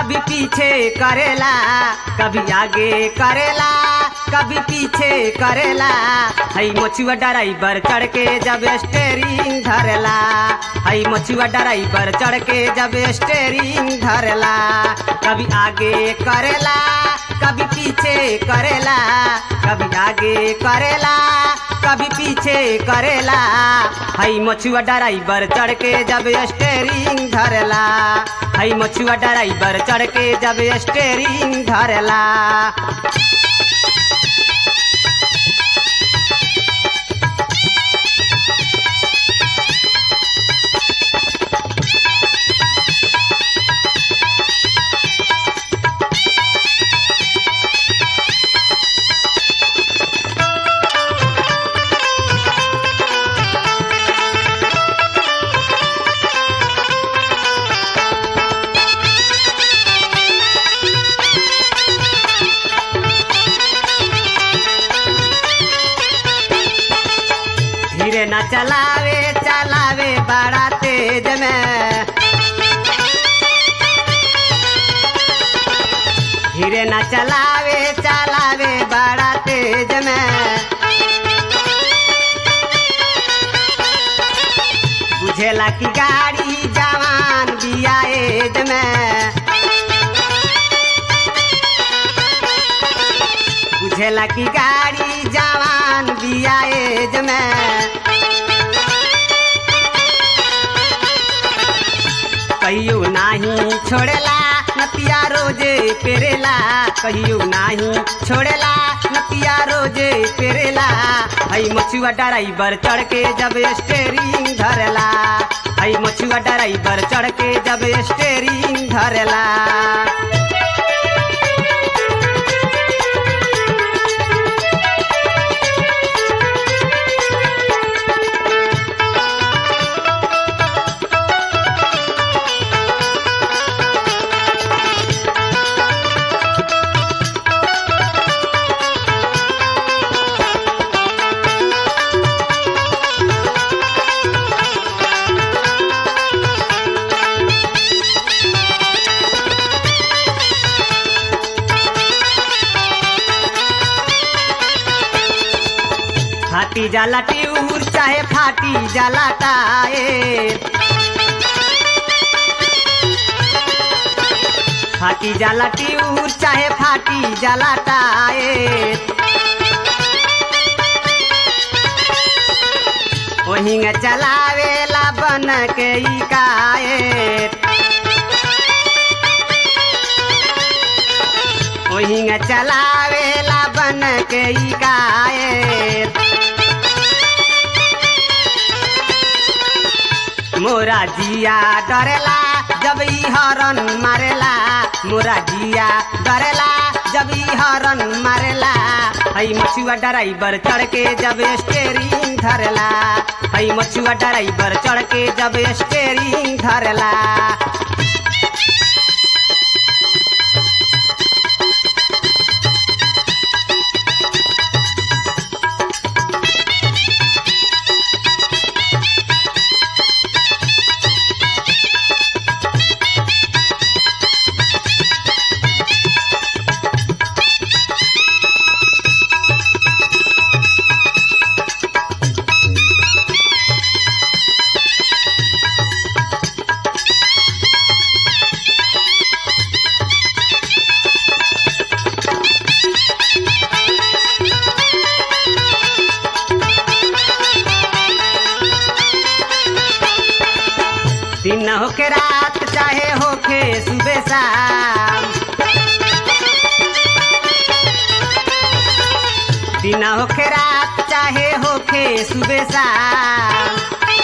कभी पीछे करेला कभी आगे करेला कभी पीछे करेला हई मछुआ ड्राइवर चढ़ के जब स्टेरिंग धरेला हई मछुआ ड्राइवर चढ़ के जब स्टेरिंग धरेला कभी आगे करेला कभी पीछे करेला कभी आगे करेला कभी पीछे करेला हई मछुआ ड्राइवर चढ़ के जब स्टेरिंग धरेला हई मछुआ ड्राइवर चढ़ के जब स्टेरिंग धरेला धीरे न चलावे चलावे बड़ा तेज में धीरे न चलावे चलावे बड़ा तेज में बुझेला कि गाड़ी जवान बिया एज में बुझेला कि गाड़ी जवान बिया एज में कहियो नाही छोड़ेला नतिया रोजे पेरेला कहियो नाही छोड़ेला नतिया रोजे पेरेला हई मछुआ ड्राइवर चढ़ के जब स्टेरिंग धरेला हई मछुआ ड्राइवर चढ़ के जब स्टेरिंग धरेला फाटी जाला ट्यूर चाहे फाटी जाला टायर फाटी जाला ट्यूर चाहे फाटी जाला टायर ओहिंग चलावेला बन के ई कायर ओहिंग चलावेला बन के ई कायर मोरा जिया डरेला जब ई हरन मारेला मोरा जिया डरेला जब ई हरन मारेला हई मछुआ ड्राइवर चढ़ के जब स्टेरिंग धरेला हई मछुआ ड्राइवर चढ़ के जब स्टेरिंग धरेला दिन होके रात चाहे होके सुबह शाम दिन होके रात चाहे होके सुबह शाम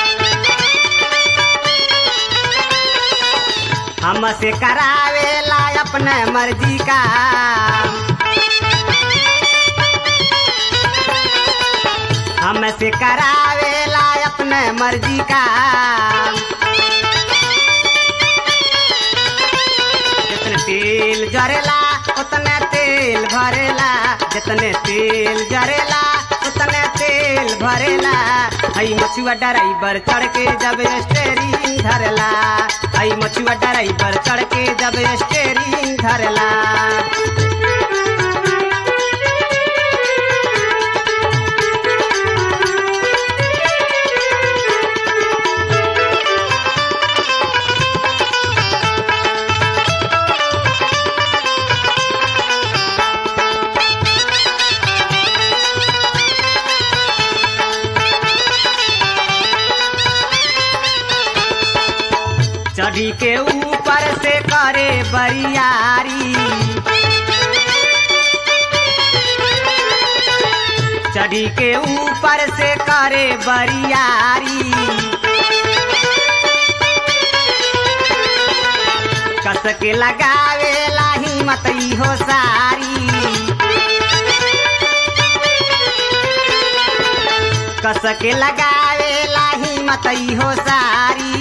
हमसे करावेला अपने मर्जी का हमसे करावेला अपने मर्जी का जितने तेल जरेला उतने तेल भरेला जितने तेल जरेला उतने तेल तेल भरेला हई मछुआ ड्राइवर चढ़ के जब स्टेरिंग धरला हई मछुआ ड्राइवर चढ़ के जब स्टेरिंग धरला चढ़ी के ऊपर से करे बरियारी चढ़ी के ऊपर से करे बरियारी कस के लगावे लाही मतई हो सारी कस के लगावे लाही मतई हो सारी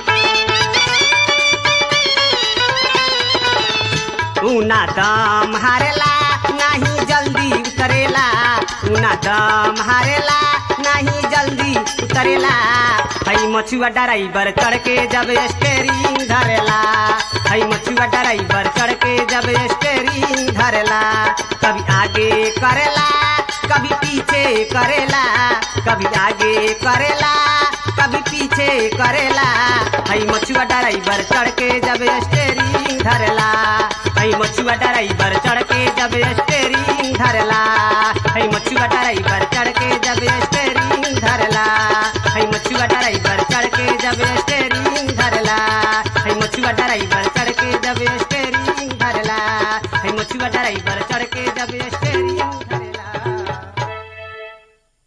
ऊना दम हारेला नहीं जल्दी उतरेला ऊना दम हारेला नहीं जल्दी उतरेला हई मछुआ ड्राइवर चढ़ के जब स्टेरिंग धरेला हई मछुआ ड्राइवर चढ़ के जब स्टेरिंग धरेला कभी आगे करेला कभी पीछे करेला कभी आगे करेला कभी पीछे करेला हई मछुआ ड्राइवर चढ़ के जब स्टेरिंग धरेला हई मछुआ ड्राइवर चढ़ के जब स्टेरिंग धरला हई मछुआ ड्राइवर चढ़ के जब स्टेरिंग धरला हई मछुआ ड्राइवर चढ़ के जब स्टेरिंग धरला हई मछुआ ड्राइवर चढ़ के जब स्टेरिंग धरला हई मछुआ ड्राइवर चढ़ के जब स्टेरिंग